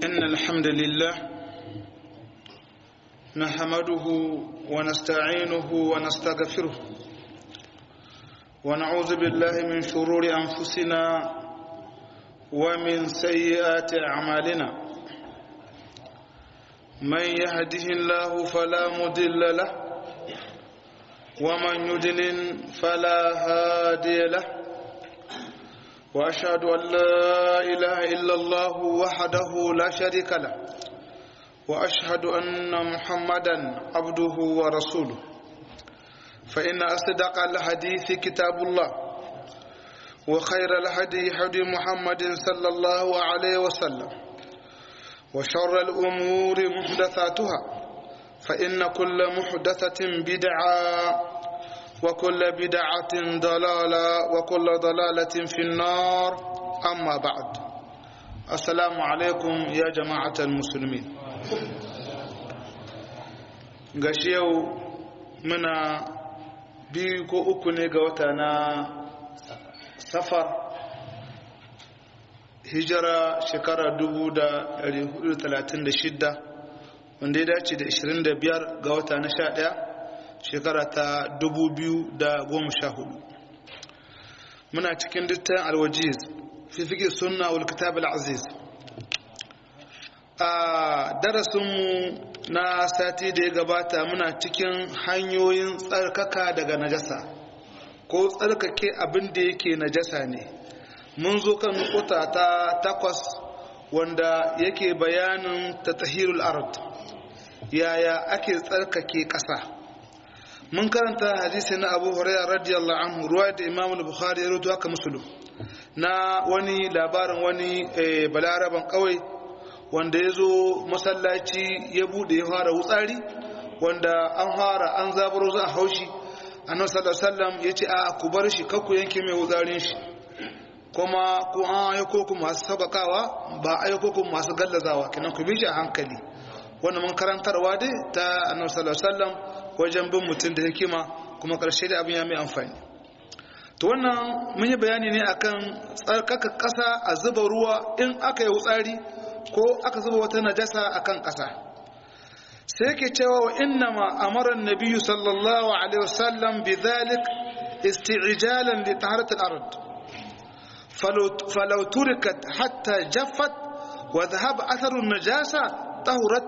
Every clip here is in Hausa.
إن الحمد لله نحمده ونستعينه ونستغفره ونعوذ بالله من شرور أنفسنا ومن سيئات أعمالنا من يهده الله فلا مضل له ومن يضلل فلا هادي له واشهد ان لا اله الا الله وحده لا شريك له واشهد ان محمدا عبده ورسوله فان اصدق الحديث كتاب الله وخير الهدي هدي محمد صلى الله عليه وسلم وشر الامور محدثاتها فان كل محدثه بدعه وكل بدعة ضلالة وكل ضلالة في النار أما بعد السلام عليكم يا جماعة المسلمين غشيو منا biyu ko uku ne ga wata na safar hijira shekara 1436 wanda ya dace da 25 ga wata na 11 shekara ta 2014 muna cikin dittan alwajiz fi fiƙi sunna wal kitab al-aziz a darasinmu na sati da ya gabata muna cikin hanyoyin tsarkaka daga najasa ko tsarkake abin da yake najasa ne mun zo kan nukuta ta takwas wanda yake bayanin ta tahirul ard yaya ake tsarkake ƙasa mun karanta hadisi na abu huraira radiyallahu anhu ruwa da imam bukhari ya rutu haka musulun na wani labarin wani balaraban kawai wanda ya zo masallaci ya bude ya fara wutsari wanda an fara an zaburo za a haushi annabi sallallahu alaihi wasallam ya ce a ku bar shi kakku yanke mai wutsarin shi kuma ku an ayyuko ku masu sabakawa ba ayyuko ku masu gallazawa kenan ku bi shi a hankali wannan mun karantarwa dai ta annabi sallallahu alaihi wasallam wajen bin mutum da hikima kuma ƙarshe da abin ya mai amfani to wannan mun yi bayani ne akan tsarkaka ƙasa a zuba ruwa in aka yi wutsari ko aka zuba wata najasa akan ƙasa sai ke cewa wa inna ma amara nabiyyu sallallahu alaihi wasallam bi dhalik isti'jalan li taharat al-ard falau turikat hatta jaffat wa dhahaba atharu an-najasa tahurat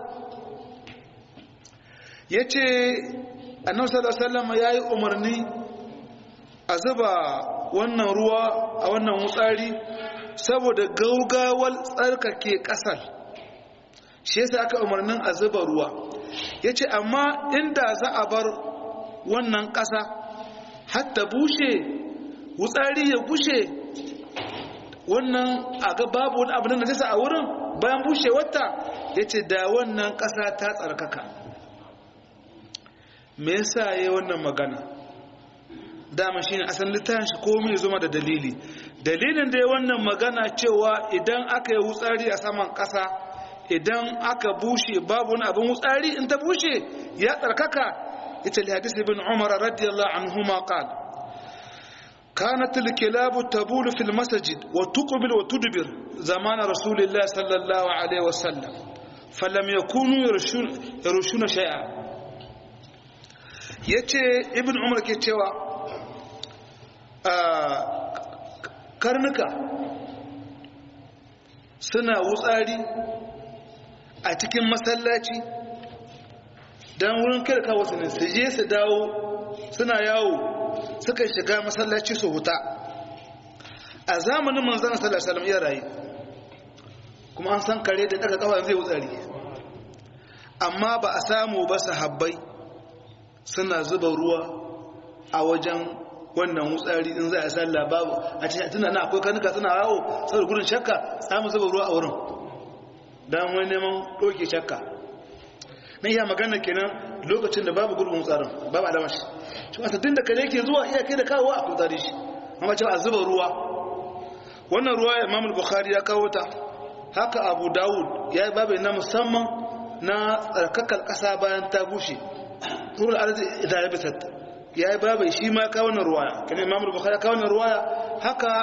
ya ce annabi sallallahu ya yi umarni a zuba wannan ruwa a wannan wutsari saboda gaugawar tsarkake kasar shi yasa aka umarnin a zuba ruwa ya ce amma inda za a bar wannan ƙasa hatta bushe wutsari ya bushe wannan a ga babu wani abu na najasa a wurin bayan bushe wata ya ce da wannan ƙasa ta tsarkaka me yasa yayi wannan magana dama shine asan littafin shi komai zuma da dalili dalilin da yayi wannan magana cewa idan aka yi wutsari a saman ƙasa idan aka bushe babu wani abin wutsari in ta bushe ya tsarkaka ita li hadisi ibn umar radiyallahu anhuma qala كانت الكلاب تبول في المسجد وتقبل وتدبر زمان رسول الله صلى الله عليه وسلم فلم يكونوا يرشون, يرشون شيئا ya ce ibn umar ke cewa karnuka suna wutsari a cikin masallaci don wurin kirka wasu ne su je su dawo suna yawo suka shiga masallaci su huta a zamanin manzana sallallahu iya rayu kuma an san kare da daga kawai zai wutsari amma ba a samu ba su habbai suna zuba ruwa a wajen wannan wutsari in za a sallah babu a cikin tunda na akwai kanuka suna yawo saboda gudun shakka samu zuba ruwa a wurin don wani neman ɗauke shakka na iya magana kenan lokacin da babu gurbin tsarin babu alamar shi shi wata tun da kare ke zuwa iya kai da kawo a kutsari shi amma cewa a zuba ruwa wannan ruwa imam bukhari ya kawo ta haka abu dawud ya yi babu na musamman na tsarkakar ƙasa bayan ta bushe turul arzi idan ya bisat ya yi babu shi ma kawo na ruwaya kan imam bukhari ya kawo na ruwaya haka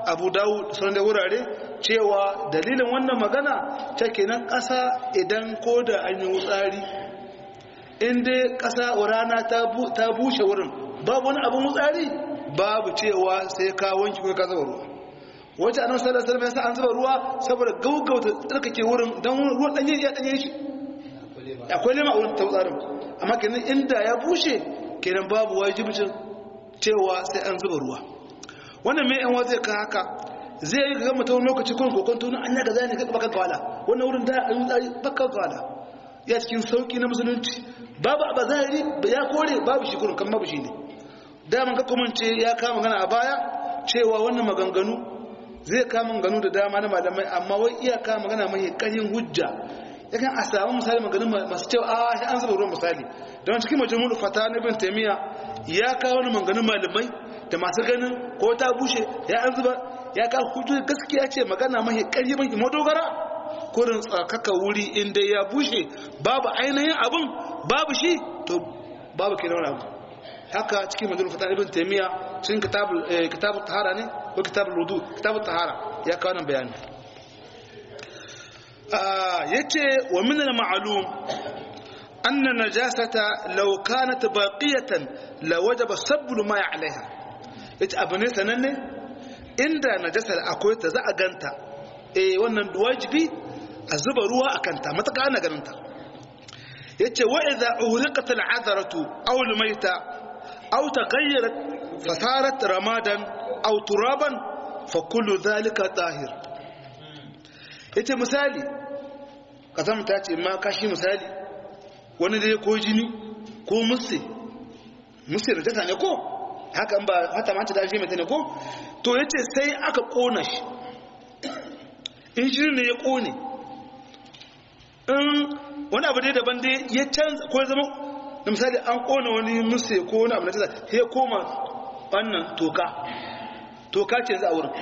abu dawud sauran da wurare cewa dalilin wannan magana ta kenan ƙasa idan ko da an yi wutsari inda ƙasa rana ta bushe wurin babu wani abin wutsari babu cewa sai ka wanki ko ka zuba ruwa wacce annabi sallallahu alaihi wasallam an zuba ruwa saboda gaugauta tsarkake wurin dan ruwan danye ya danye shi akwai lema a wurin tsarin amma kenan inda ya bushe kenan babu wajibcin cewa sai an zuba ruwa wannan mai yan zai ka haka zai yi ga mutum lokaci kun kokon tunu an yaga zai ne ga baka kawala wannan wurin da an yi baka kawala ya cikin sauki na musulunci babu a bazari ya kore babu shi kurin kan babu shi ne daman ka kuma ce ya kama magana a baya cewa wannan maganganu zai kama maganganu da dama na malamai amma wai iya kama magana mai ƙaryin hujja yakan a samu misali maganin masu cewa a shi an zuba ruwan misali don cikin majalisar fata na ibn taimiyya ya kawo wani maganin malamai da masu ganin ko ta bushe ya an zuba ya kawo hujjoji gaskiya ce magana mahi ƙarfi mai madogara kurin tsakaka wuri inda ya bushe babu ainihin abin babu shi to babu kenan wani abu haka cikin majalisar fata ibn taimiyya cikin kitabul tahara ne ko kitabul wudu kitabul tahara ya kawo nan bayani yace wa min al-ma'lum anna najasata law kanat baqiyatan la wajaba sabbu ma 'alayha yace abu ne sananne inda najasar akwai ta za a ganta eh wannan wajibi a zuba ruwa akan ta mataka ana ganin ta yace wa idha uhriqat al-'adaratu aw al-mayta aw taghayyarat fasarat ramadan aw turaban fa kullu dhalika tahir yace misali kazamta ce ma kashi misali wani dai ko jini ko musse musse da jasa ne ko haka ba hata mace da shi mai ne ko to yace sai aka kona shi in jini ne ya kone in wani abu dai daban dai ya canza ko zama da misali an kona wani musse ko wani abu na jasa ya koma wannan toka toka ce za a wurin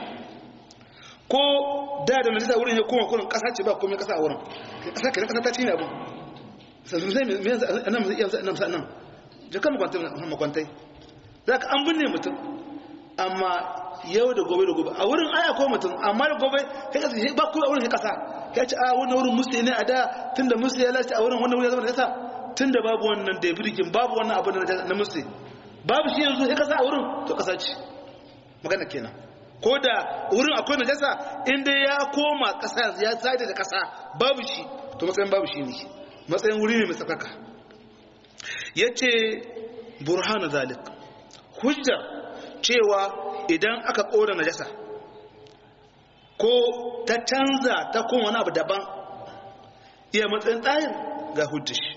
ko da da majalisa wurin ya koma kurin kasa ce ba komai kasa a wurin kasa kenan kasa ta cinye abin sannan zai me yanzu nan zai iya nan sa nan jakan makwantai makwantai za ka an binne mutum amma yau da gobe da gobe a wurin aya ko mutum amma da gobe kai kasa ba kuma a wurin kasa ya ce a wannan wurin musu ne a da tun da musu ya lalace a wurin wannan wurin ya zama da kasa tun da babu wannan da birgin babu wannan abu na musu babu shi yanzu ya kasa a wurin to kasa ce magana kenan ko da wurin akwai najasa inda ya koma kasa ya sade da kasa babu shi to matsayin babu shi ne matsayin wuri ne mai tsakaka ya ce burhanu zalik hujjar cewa idan aka ƙora najasa ko ta canza ta kuma wani abu daban iya matsayin tsayin ga hujjar shi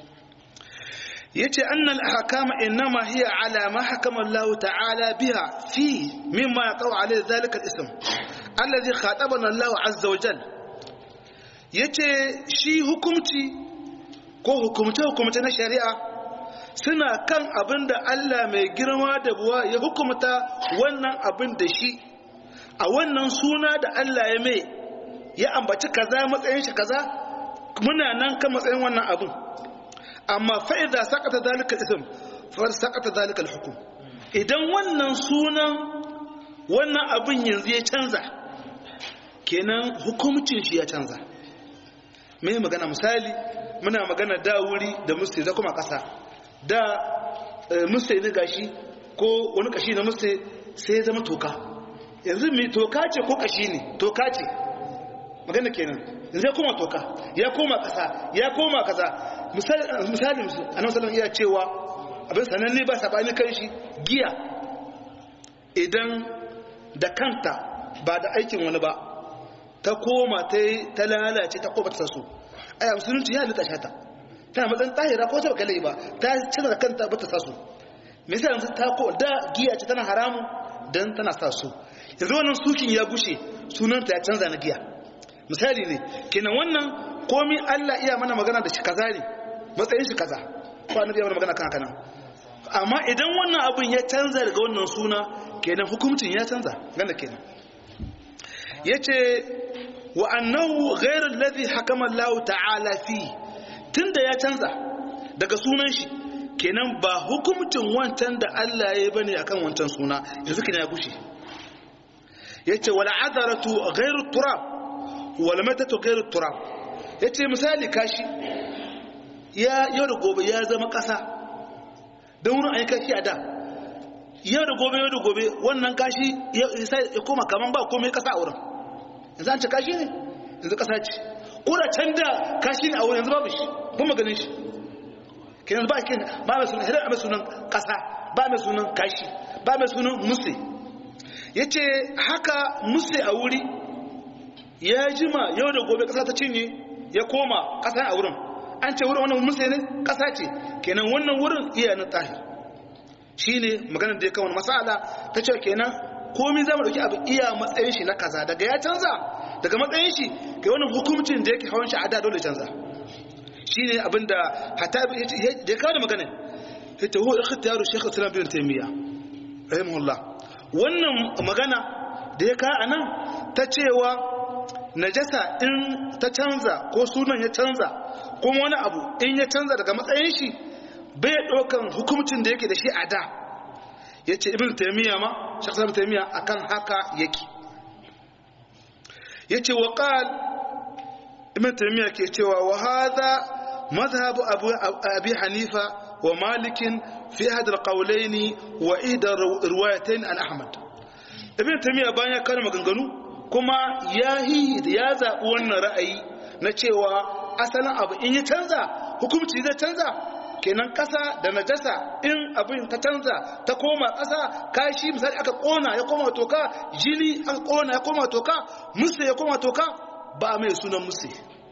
ya ce annal hakama innama hiya ala ma hakama Allah ta'ala biha fi mimma yaqau alayhi zalika al-ism alladhi khatabana Allah azza wa jal yace shi hukumci ko hukumce hukumce na shari'a suna kan abin da Allah mai girma da buwa ya hukumta wannan abin da shi a wannan suna da Allah ya mai ya ambaci kaza matsayin shi kaza muna nan kan matsayin wannan abin amma fa'iza sakata zalika ism fa sakata zalika al-hukm idan wannan sunan wannan abin yanzu ya canza kenan hukumcin shi ya canza me magana misali muna magana da wuri da musti da kuma kasa da musti ne gashi ko wani kashi na musti sai ya zama toka yanzu mai toka ce ko kashi ne toka ce magana kenan yanzu ya koma toka ya koma kasa ya koma kaza misali annabi sallallahu iya cewa abin sananne ba sabani kan shi giya idan da kanta ba da aikin wani ba ta koma ta ta lalace ta koma ta saso ai musulunci ya halitta shata tana matsayin tahira ko ta bakale ba ta cire da kanta ba ta saso misali yanzu ta ko da giya ce tana haramu dan tana saso yanzu wannan sukin ya gushe sunanta ya canza na giya misali ne kenan wannan komi Allah iya mana magana da shi kaza ne matsayin shi kaza ko annabi ya mana magana kan haka nan amma idan wannan abin ya canza daga wannan suna kenan hukuncin ya canza ganda kenan yace wa annahu ghayr alladhi hakama Allah ta'ala fi tunda ya canza daga sunan shi kenan ba hukuncin wancan da Allah ya yi bane akan wancan suna yanzu kina ya gushe yace wal adaratu ghairu turab wal matatu ghairu turab yace misali kashi ya yau da gobe ya zama kasa don wurin ayi kashi a da yau da gobe yau da gobe wannan kashi ya koma kaman ba komai kasa a wurin yanzu an ce kashi ne yanzu kasa ce ko da can da kashi ne a wurin yanzu babu shi kuma ganin shi kenan ba kin ba mai sunan hidar mai sunan kasa ba mai sunan kashi ba mai sunan musse yace haka musse a wuri ya jima yau da gobe kasa ta cinye ya koma kasa a wurin an ce wurin wannan musse ne kasa ce kenan wannan wurin iya na tahir shine maganar da ya kawo masala ta ce kenan komai zamu dauki abu iya matsayin shi na kaza daga ya canza daga matsayin shi ga wannan hukuncin da yake hawan shi a da dole canza shine abinda hatta da ya kawo da magana ita huwa ikhtiyaru shaykh islam bin taymiya rahimahullah wannan magana da ya kawo anan ta cewa najasa in ta canza ko sunan ya canza kuma wani abu in ya canza daga matsayin shi bai ɗaukan hukumcin da yake da shi a da ya ce ibn taimiyya ma shaksa ibn taimiyya akan haka yake ya ce wa ƙal ibn taimiyya ke cewa wa haza mazhabu abi hanifa wa malikin fi hadar ƙaulaini wa idar ruwayatain an ahmad ibn taimiyya bayan ya kare maganganu kuma ya yi ya zaɓi wannan ra'ayi na cewa asalin abu in ya canza hukumci zai canza kenan ƙasa da najasa in abin ta canza ta koma ƙasa kashi misali aka ƙona ya koma toka jini aka ƙona ya koma toka musu ya koma toka ba mai sunan musu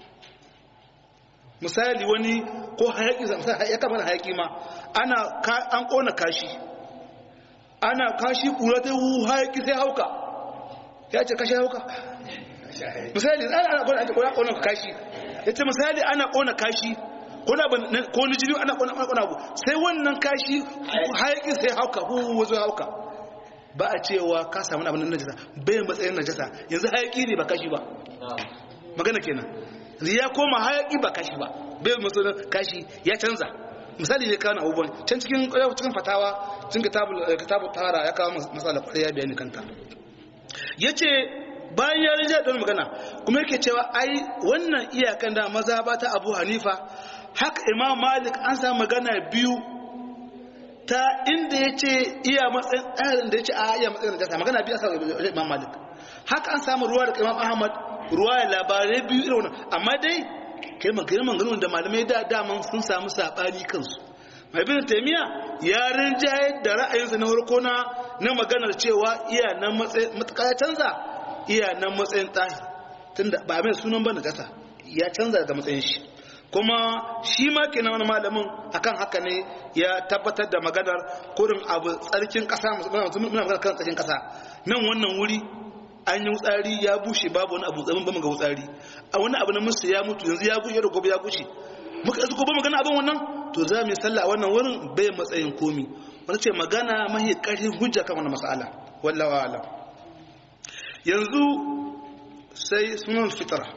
misali wani ko hayaki ya kama hayaki ma ana an ƙona kashi ana kashi ƙura ta hu hayaki sai hauka ya ce kashi hauka misali ana ƙona kashi ya ce misali ana ƙona kashi ko ni jini ana kwana abu sai wannan kashi hayaƙi sai hauka wazo hauka ba a cewa ka samu abin najasa bai matsayin najasa yanzu hayaƙi ne ba kashi ba magana kenan ya koma hayaƙi ba kashi ba bai matsayin kashi ya canza misali ne kawo abubuwan can cikin cikin fatawa cikin kitabu tara ya kawo matsala kwarai ya bayani kanta ya ce bayan ya rija don magana kuma yake cewa ai wannan iyakan da maza ba ta abu hanifa haka imam malik an samu magana biyu ta inda ya ce iya matsayin tsarin da ya ce a iya matsayin da magana biyu a sa imam malik haka an samu ruwa da imam ahmad ruwa ya labarai biyu irin wannan amma dai kai maganin ganin da malamai da daman sun samu saɓani kansu mai bin taimiya ya rinjaye da ra'ayinsa na farko na na maganar cewa iya nan matsayin matuƙa ya canza iya nan matsayin tsahi tunda ba mai sunan ba na gasa ya canza daga matsayin shi kuma shi ma kenan wani malamin akan haka ne ya tabbatar da maganar kurin abu tsarkin kasa muna magana kan tsarkin kasa nan wannan wuri an yi wutsari ya bushe babu wani abu tsamin ba ga wutsari a wani abu na musu ya mutu yanzu ya bushe da gobe ya bushe muka yanzu gobe magana abin wannan to za mu yi sallah a wannan wurin bai matsayin komi wani ce magana mahi karfin hujja kan wani mas'ala wallawa alam yanzu sai sunan fitara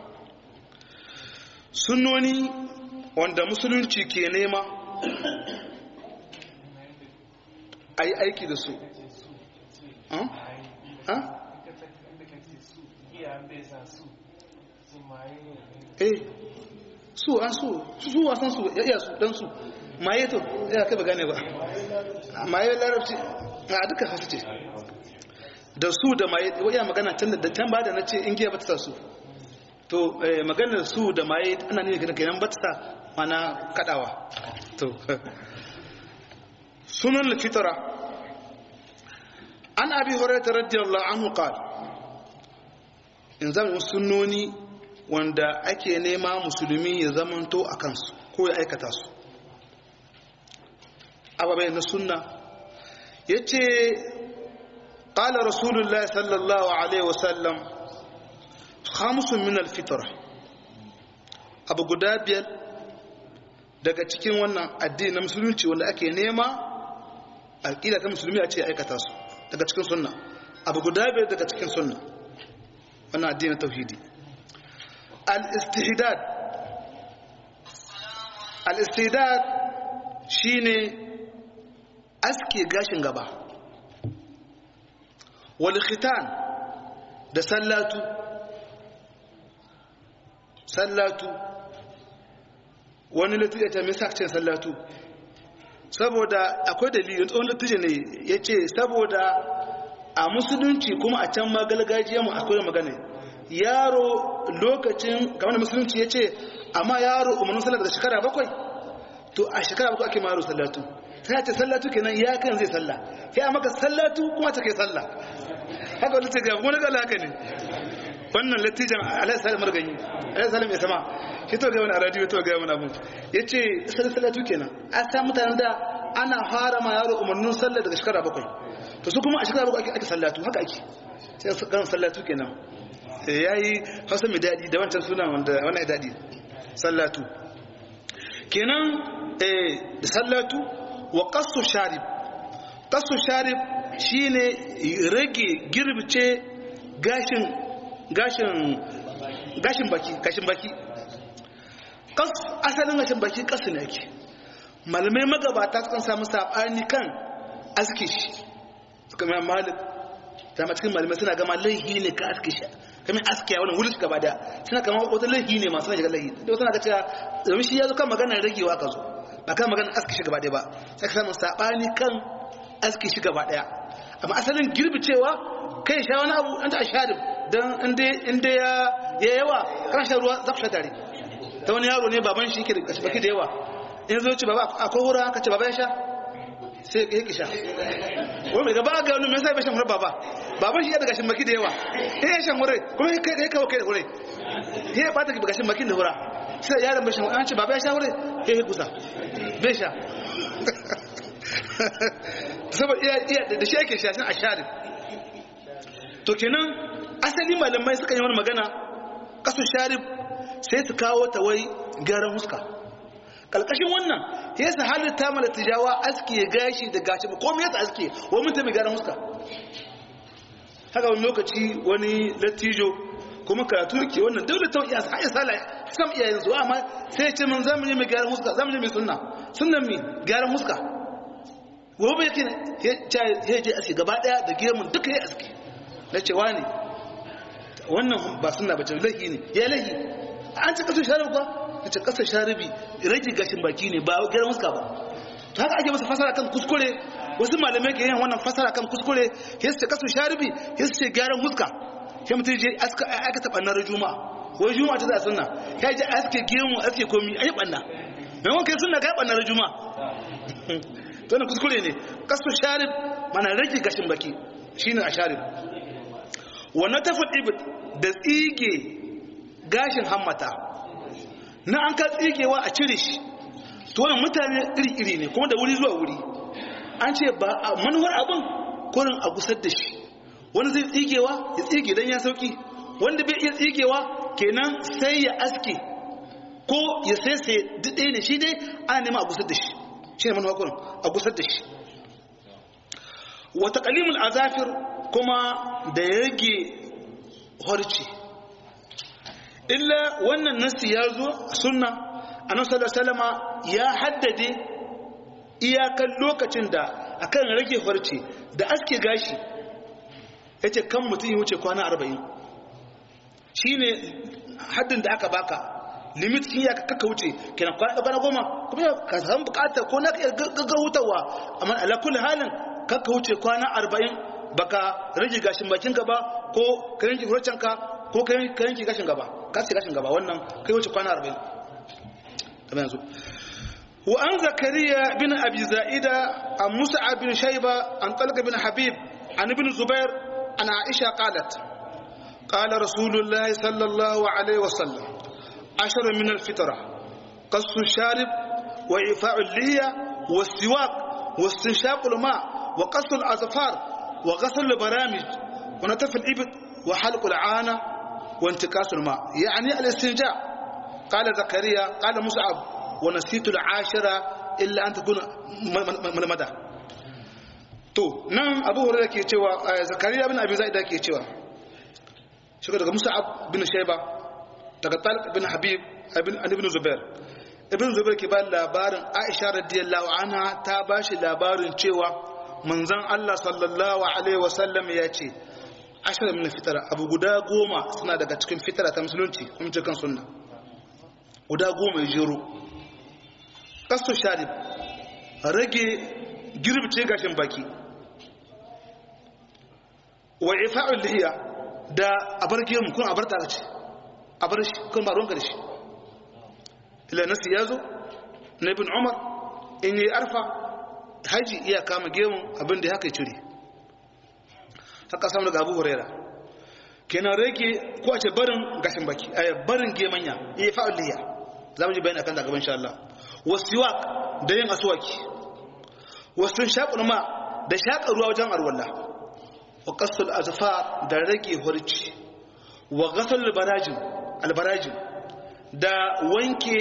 sunnoni wanda musulunci ke nema a yi aiki da su eh su an su su wasan su ya su dan su maye to ya kai ba gane ba maye larabci a duka hasu ce da su da maye ya magana can da can ba da na ce in giya ba ta su to maganar su da maye ana ne gina kenan batsa mana kadawa to sunan al-fitra an abi hurairah radiyallahu anhu qala in zan sunnoni wanda ake nema musulmi ya zamanto a kansu ko ya aikata su ababai na sunna yace qala rasulullahi sallallahu alaihi wasallam khamsun min alfitra abu guda biyar daga cikin wannan addini na musulunci wanda ake nema alƙila ta musulmi a ce aikata su daga cikin sunna abu guda biyar daga cikin sunna wannan addini na tauhidi al-istihdad al-istihdad shine aske gashin gaba wal khitan da sallatu sallatu wani latija ta misa ce sallatu saboda akwai dalilin tsohon latija ne ya ce saboda a musulunci kuma a can ma galgajiyar mu akwai magana yaro lokacin kamar da musulunci ya ce amma yaro umarnin sallar da shekara bakwai to a shekara bakwai ake maro sallatu sai ce sallatu kenan ya kan zai salla sai a maka sallatu kuma ta kai salla haka wani ce ga wani gala haka ne wannan latijan alaihi salam marganyi alaihi salam ya sama shi to ga wani a radio to ga wani abu ya ce sallatu kenan a sa mutanen da ana fara ma yaro umarnin sallar daga shekara bakwai to su kuma a shekara bakwai ake sallatu haka ake sai su kan sallatu kenan ya yi hausa mai daɗi da wancan suna wanda wannan daɗi sallatu kenan da sallatu wa kasu sharif kasu sharif shine rage girbice gashin gashin gashin baki gashin baki kas asalin gashin baki kasu ne ake malamai magabata kan samu sabani kan aske shi suka mai malik ta cikin malamai suna gama laihi ne ka aske shi kamar aske ya wani wulus gaba da suna kama wata laihi ne masu shiga laihi da wata na ga cewa domin shi ya zo kan maganar ragewa ka zo ba kan maganar aske shi gaba ɗaya ba sai ka samu saɓani kan aske shi gaba ɗaya amma asalin girbi cewa kai sha wani abu an ta sharif don inda ya yawa kan shan ruwa za ku sha tare ta wani yaro ne baban shi ke da baki da yawa in zo ce baba akwai wura aka ce baba ya sha sai ya ki sha wani mai gaba ga wani mai sai bai shan wurin baba baban shi ya daga shimmaki da yawa ya yi shan wurin kuma ya kai kawo kai da wurin ya yi bata daga shimmaki da wura sai yaron bai shan wurin an ce baba ya sha wurin ya yi kusa bai sha saboda iya da shi ake sha a shari to kenan asali malamai suka yi wani magana kasu sharif sai su kawo ta wai gyaran huska kalkashin wannan ya sa halitta mala tijawa aski ya gashi da gashi ba komai ya aski wani mutum mai gyaran huska haka wani lokaci wani latijo kuma karatu ke wannan dole ta iya sai sala sam iyayen su amma sai ya ce mun zamu ne mai gyaran huska zamu ne mai sunna sunnan mi gyaran huska gobe yake ya je aski gaba daya da gemun duka ya aski na cewa ne wannan ba sunna bace lahi ne ya lahi an ci kasar sharibi ba ta ce kasar sharibi rage gashin baki ne ba gyaran huska ba to haka ake masa fasara kan kuskure wasu malamai ke yin wannan fasara kan kuskure ya ce kasar sharibi ya ce gyaran huska sai mutum je aka taɓa na juma'a wai juma'a ta za sunna ya je aske gemu aske komi a yi ɓanna maimakon kai sunna ka yi ɓanna na juma'a to wannan kuskure ne kasar sharib mana rage gashin baki shine a sharib wannan tafin ibid da tsige gashin hammata na an ka tsigewa a cire shi to wannan mutane iri-iri ne kuma da wuri zuwa wuri an ce ba a manuwar abin kurin a gusar da shi wani zai tsigewa ya tsige don ya sauki wanda bai iya tsigewa kenan sai ya aske ko ya sai sai duk ne shi dai ana nema a gusar da shi shi ne manuwa kurin a gusar da shi wata kalimul azafir kuma da ya rage horci illa wannan nasi ya zo sunna annabi salama ya haddade iyakan lokacin da akan rage horci da aske gashi yace kan mutum ya wuce kwana 40 shine haddin da aka baka limit kin ya kaka wuce kenan kwana kwana goma kuma ka san bukatar ko na gaggawutawa amma ala kulli halin kaka wuce kwana 40 baka rage gashin bakin gaba ko ka yanke hurcen ka ko ka yanke gashin gaba ka ce gashin gaba wannan kai wuce kwana 40 kamar yanzu wa an zakariya bin abi za'ida an musa bin shayba an talqa bin habib an ibn zubair an aisha qalat قال رسول الله صلى الله عليه وسلم عشر من الفطرة قص الشارب وإيفاء اللية والسواك واستنشاق الماء وقص الأظفار وغسل البرامج ونتف الإبط وحلق العانة وانتكاس الماء يعني الاستنجاء قال زكريا قال مصعب ونسيت العاشرة إلا أن تكون ملمدة to nan abu hurairah ke cewa zakariya bin abi zaida ke cewa shi daga musa'ab bin shayba daga talib bin habib ibn zubair ibn zubair ke ba labarin aisha radiyallahu anha ta ba shi labarin cewa manzon Allah sallallahu alaihi wasallam ya ce ashirin min fitara abu guda goma suna daga cikin fitara ta musulunci kuma cikin sunna guda goma ya jero kasto sharif rage girbce gashin baki wa ifa'ul lihiya da abar gemu kun abar tare ce abar shi kun ba ruwanka da shi ila nasi yazo na ibn umar in yi arfa haji iya kama gemun abin da haka ya cire haka samu daga abu huraira kenan rage ko a ce barin gashin baki a barin gemanya iya fa'ul lihiya za mu ji bayani akan da gaban insha Allah wasiwak da yin aswaki wasu shaƙul ma da shaƙa ruwa wajen arwalla wa qasul azfar da rage hurci wa ghasal albarajin albarajin da wanke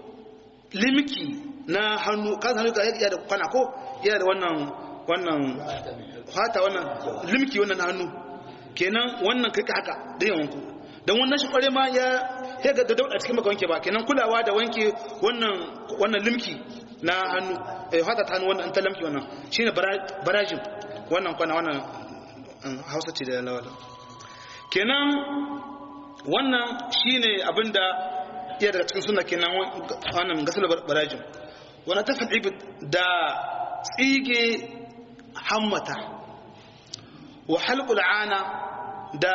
limki na hannu kan hannu ka iya da kwana ko iya da wannan wannan fata wannan limki wannan hannu kenan wannan kai haka da yin wanku dan wannan shi kware ma ya ya ga da dauda cikin maka wanke ba kenan kulawa da wanke wannan wannan limki na hannu eh fata ta hannu wannan ta limki wannan shine barajin wannan kwana wannan Hausa ce da lawala kenan wannan shine abinda iya daga cikin sunna kenan wannan gasal barajin wannan ta fadi da tsige hammata wa halqul ana da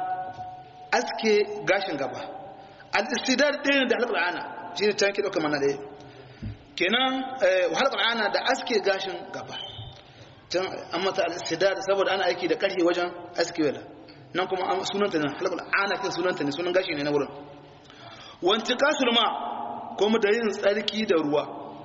aske gashin gaba al-istidar ɗaya da halqul ana shine can ki dauka mana ɗaya kenan wa halqul ana da aske gashin gaba can an mata al-istidar saboda ana aiki da ƙarfi wajen aske wala nan kuma sunanta ne halqul ana kin sunanta ne sunan gashi ne na wurin wanti kasul ma kuma da yin tsarki da ruwa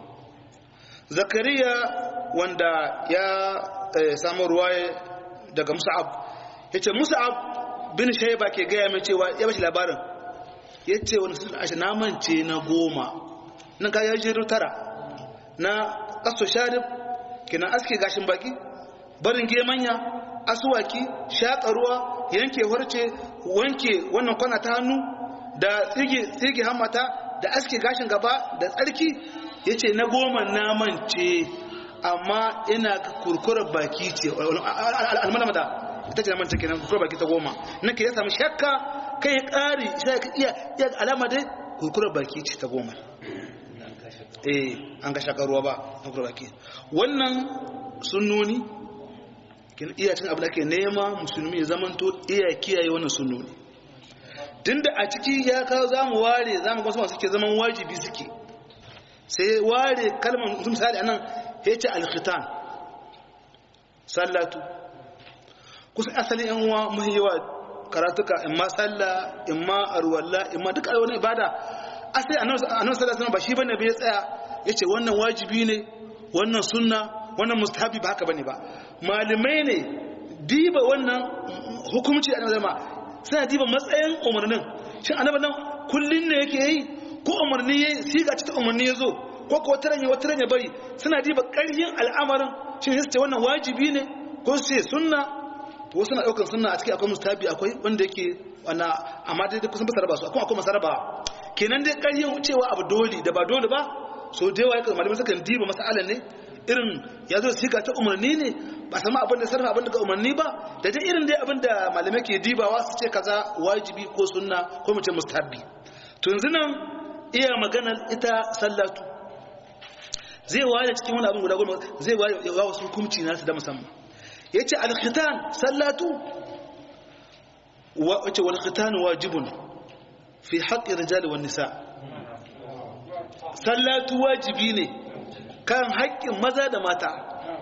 zakariya wanda ya samu ruwa daga musa'ab yace musa'ab bin shaiba ke gaya mai cewa ya bashi labarin ya ce wani sun ashe namance na goma nan ka ya jiru tara na kaso sharif kina aske gashin baki barin gemanya asuwaki shaƙa ruwa yanke warce wanke wannan kwana ta hannu da tsige hammata da aske gashin gaba da tsarki ya ce na goma namance amma ina kurkurar baki ce almalamata ita ce na manta kenan kurkurar baki ta goma na ke ya sami shakka kai ya ƙari sai ka iya iya alama dai kurkurar baki ce ta goma eh an ga shakar ruwa ba na kurkurar baki wannan sunnoni kin iya cin abu da ke nema musulmi ya zamanto iya kiyaye wannan sunnoni tunda a ciki ya kawo za mu ware za mu wasu suke zaman wajibi suke sai ware kalmar misali anan ya ce alkhitan sallatu kusan asalin yan uwa mahi yawa karatuka in ma salla in ma arwalla in ma duka wani ibada asali annabi sallallahu alaihi ba shi bane bai tsaya yace wannan wajibi ne wannan sunna wannan mustahabi ba haka bane ba malamai ne diba wannan hukumci annabi zama suna diba matsayin umarnin shin annabi nan kullun ne yake yi ko umarni yayi siga ta umarni yazo ko ko taranya wata taranya bari suna diba ƙarfin al'amarin shin sai wannan wajibi ne ko sai sunna to suna daukan sunna a cikin akwai mustahabi akwai wanda yake wana amma dai kusan ba saraba su akwai akwai masaraba kenan dai ƙarfin cewa abu dole da ba dole ba so da yawa yakan malamai sukan diba mas'alan ne irin ya zo siga ta umarni ne ba sama abin da sarrafa abin da umarni ba da dai irin dai abin da malamai ke dibawa su ce kaza wajibi ko sunna ko mu ce mustahabi to yanzu nan iya maganar ita sallatu zai ware cikin wani abin guda goma zai ware ya wasu hukunci nasu da musamman ya ce alkhitan sallatu wace walkhitan wajibun fi haƙƙin rijali wa nisa sallatu wajibi ne kan haƙƙin maza da mata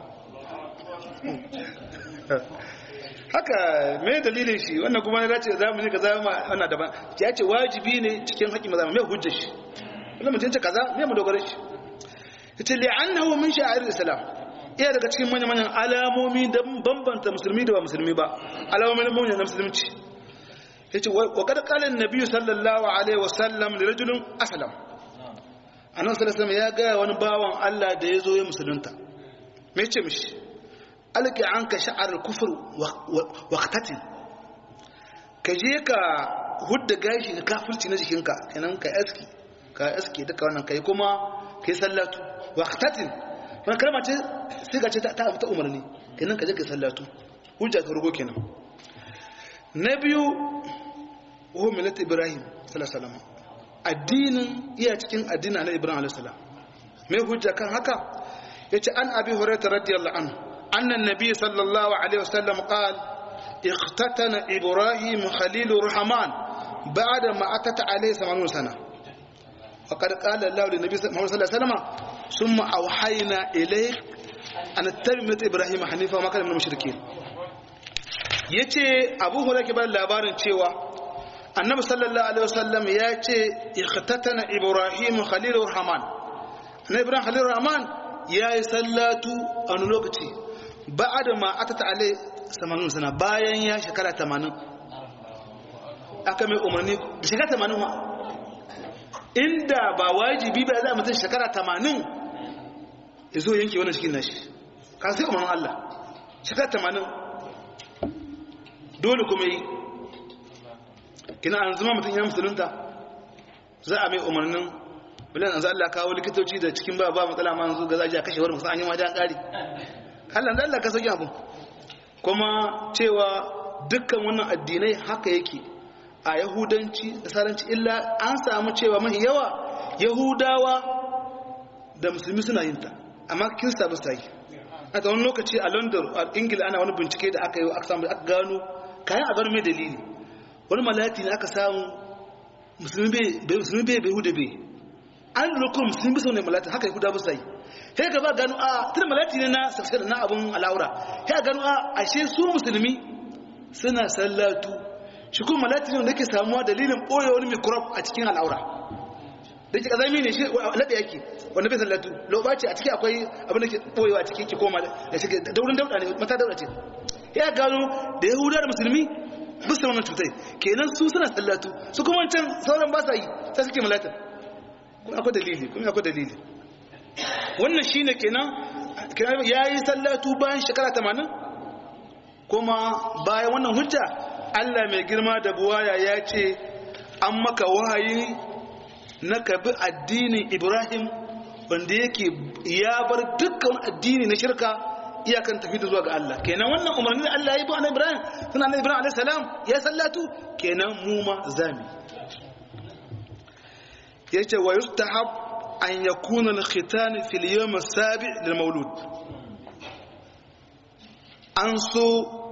haka me dalilin shi wannan kuma ya ce za mu ne kaza ma wannan daban ya ce wajibi ne cikin haƙƙin maza me hujjar shi wannan mutum ce kaza me mu dogara shi ita li'annahu min sha'air islam iya daga cikin manyan manyan alamomi da bambanta musulmi da ba musulmi ba alamomin manyan na musulunci yace wa kad qala an-nabi sallallahu alaihi wasallam li rajulin aslam annabi sallallahu alaihi ya ga wani bawan Allah da yazo ya musulunta me yace mishi alqi anka sha'ar al-kufr wa qatatin ka je ka hudda gashi ka kafirci na jikinka kenan ka aski ka aski duka wannan kai kuma kai sallatu waqtatin wannan kalma ce sai ga ce ta ta umarni kenan ka je ka sallatu hujja ta rugo kenan na biyu wa millat ibrahim sallallahu addinin iya cikin addinin na ibrahim alaihi salam mai hujja kan haka yace an abi hurairah radiyallahu anhu anna an-nabiy sallallahu alaihi wasallam qala اختتن إبراهيم خليل الرحمن بعد ما أتت عليه ثمانون سنة وقد قال الله للنبي محمد صلى الله عليه وسلم ثم أوحينا إليك أن اتبع ملة إبراهيم حنيفا وما كان من المشركين yace abu hura ke bada labarin cewa annabi sallallahu alaihi wasallam ya ce ikhtatana ibrahim khalilur rahman annabi ibrahim khalilur rahman ya yi sallatu a wani lokaci ba'ada ma atata alai samanin sana bayan ya shekara tamanin aka mai umarni da shekara tamanin wa inda ba wajibi ba za a mutum shekara tamanin ya zo yanke wannan cikin nashi kan sai umarnin Allah shekara tamanin dole kuma yi kina an zama mutum ya musulunta za a mai umarnin bilan an za Allah kawo likitoci da cikin ba ba matsala ma yanzu ga zaji a kashe wani musamman an yi wajen ƙari Allah da Allah ka sauki abu kuma cewa dukkan wannan addinai haka yake a yahudanci da saranci illa an samu cewa mahi yawa yahudawa da musulmi suna yin ta amma kirista ba su yi a wani lokaci a london a ingila ana wani bincike da aka yi aka samu aka gano kayan a gano mai dalili wani malati ne aka samu musulmi bai bai huda bai an lura kuma musulmi bisa wani malati haka yahuda ba su yi sai ka ba gano a tun malati ne na saksar na abun alaura sai gano a ashe su musulmi suna sallatu shi kuma malati ne wanda ke samuwa dalilin ɓoye wani mikrop a cikin al'aura da ke ƙazami ne shi laɗe yake wanda bai sallatu lokaci a ciki akwai abin da ke ɓoyewa a ciki ke koma da shi da wurin dauɗa ne mata dauɗa ce ya gano da yahuda da musulmi bisa wannan cutai kenan su suna sallatu su kuma wancan sauran ba sa yi sai suke malatin kuma akwai dalili kuma akwai dalili wannan shine kenan ya yi sallatu bayan shekara tamanin kuma bayan wannan hujja Allah mai girma da buwaya ya ce an maka wahayi na kabi addinin Ibrahim wanda yake ya bar dukkan addini na shirka iyakan tafi da zuwa ga Allah kenan wannan umarni da Allah ya yi ba annabi Ibrahim suna annabi Ibrahim alaihi salam ya sallatu kenan mu ma zami yace wa yustahab an yakuna al-khitan fi al-yawm as-sabi' lil-mawlud an so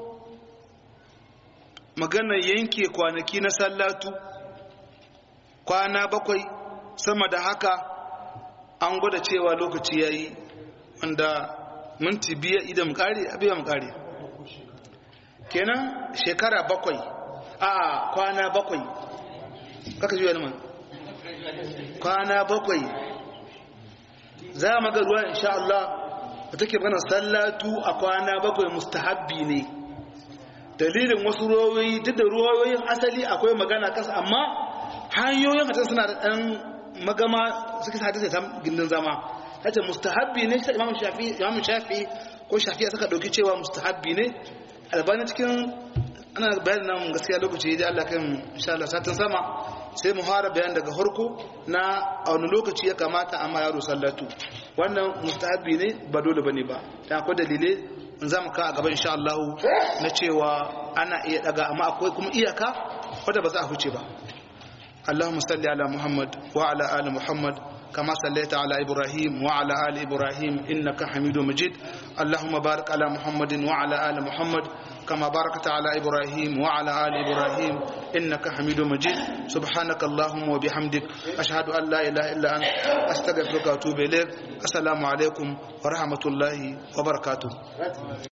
magana yanke kwanaki na sallatu kwana bakwai sama da haka an gwada cewa lokaci ya yi wanda minti biya idan kare abiya mu kare kenan shekara bakwai a kwana bakwai kaka juya man kwana bakwai za mu ga ruwa insha Allah da take magana sallatu a kwana bakwai mustahabbi ne dalilin wasu ruwayoyi duk da ruwayoyin asali akwai magana kasa amma hanyoyin hatan suna da ɗan magama suka sa ta gindin zama hace mustahabbi ne shi imam shafi imam shafi ko shafi suka dauki cewa mustahabbi ne albani cikin ana bayanin nan gaskiya lokaci da Allah kan insha Allah satin sama sai mu fara bayan daga harko na a wani lokaci ya kamata amma yaro sallatu wannan mustahabbi ne ba dole bane ba dan akwai dalilai in za mu ka a gaba insha Allah na cewa ana iya daga amma akwai kuma iyaka wanda ba za a huce ba اللهم صل على محمد وعلى آل محمد كما صليت على إبراهيم وعلى آل إبراهيم إنك حميد مجيد اللهم بارك على محمد وعلى آل محمد كما باركت على إبراهيم وعلى آل إبراهيم إنك حميد مجيد سبحانك اللهم وبحمدك أشهد أن لا إله إلا أنت أستغفرك وأتوب إليك السلام عليكم ورحمة الله وبركاته